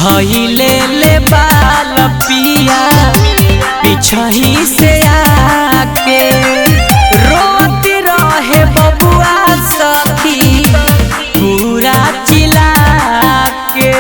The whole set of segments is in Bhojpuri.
धैले ले बाल पिया पिछही से आके रोत रहे बबुआ सखी पूरा चिल्ला के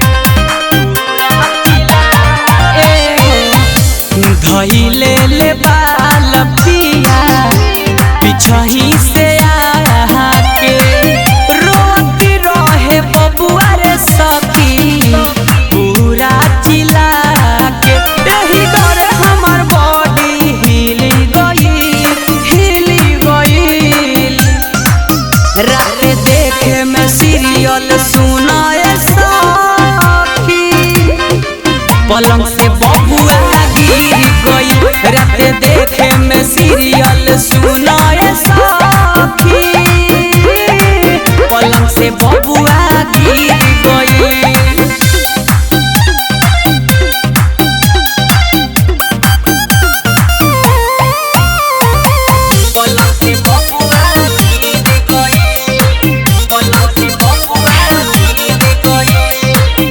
धैले ले बाल पिया पिछही से आके रोत रहे बबुआ रे सखी पूरा चिल्ला के एही डरे हमर बॉडी हिल गई हिल गई रात देखे में सीरियल सुनाए सखी पलंग से बबुआ गिर गई रात देखे में सीरियल सुनाए सखी पलंग से बबुआ गिर गई पलंग से बबुआ गिर गई पलंग से बबुआ गिर गई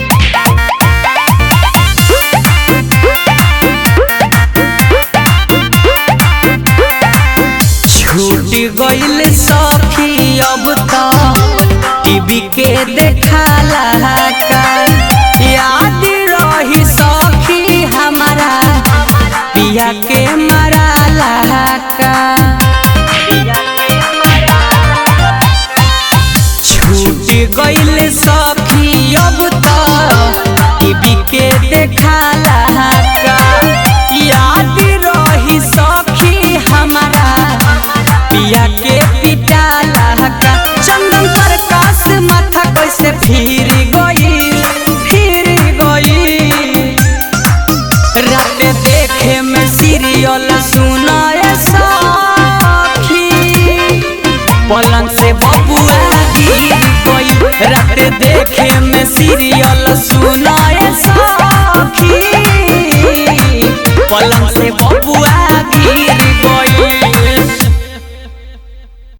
छूट गईल सखी अब तो टीवी के देखाला का याद रही सखी हमारा पिया के मराला का छूट गईल सखी अब तो टीवी के देखाला का याद रही सखी हमारा पिया के पिटाला का चंदन प्रकाश माथा कैसे फिर गई फिर गई रात देखे में सीरियल सुनाए सखी पलंग से बबुआ गिर गई रात देखे में सीरियल सुनाए सखी पलंग से बबुआ गिर